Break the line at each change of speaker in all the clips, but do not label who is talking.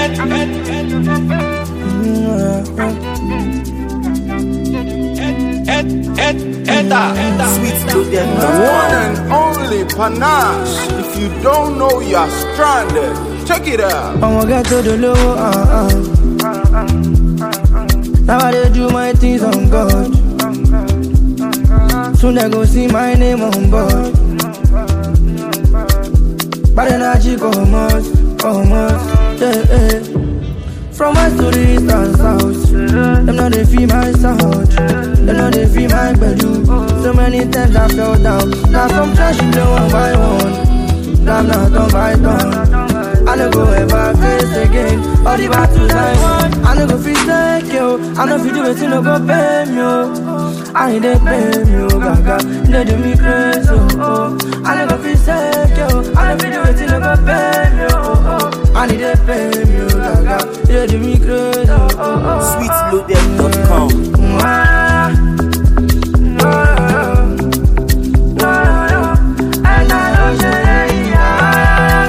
Sweet to them.
The one and only panache. If you don't know, you're stranded. Check it out.
I'ma get to the low, uh, uh. Now I dey do my things on God. Soon they go see my name on board. But energy come out, come out, yeah, yeah. From west to the east and south, them know they feel my sound. Them know they feel my bedroom. So many times I fell down. Now some trash you blow one by one. Now I'm not on by turn. I no go ever face again. All the battles I won, I no go fit take you. I no fit do it, you no go pay me. Oh. I ain't they pay me, oh, gaga. They do me crazy, oh, oh. I no go fit take you. I no fit do it, you no go pay me, oh, oh. I need they pay me, oh, gaga. They do me crazy, oh, oh, oh.
Sweetloaded.com.
Mwah. Mwah. Mwah. And I don't say, yeah.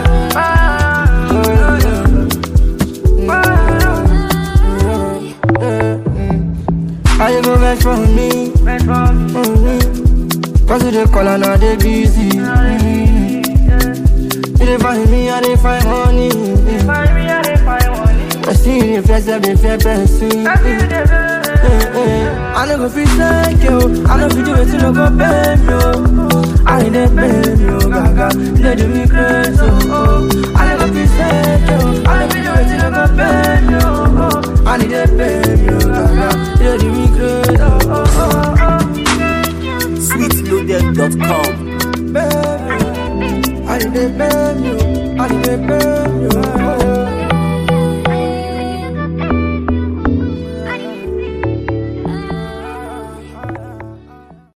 How you go vex for me? Mm-hmm. Cause you dey call and I dey busy. Mm-hmm. You dey find me, I dey find money. I see you dey flex, I dey fair person. I no go fit thank you. I no fit do it, you no go pay me. Oh. I ain't dey pay me, oh, gaga. They do me crazy, oh. I no go fit thank you.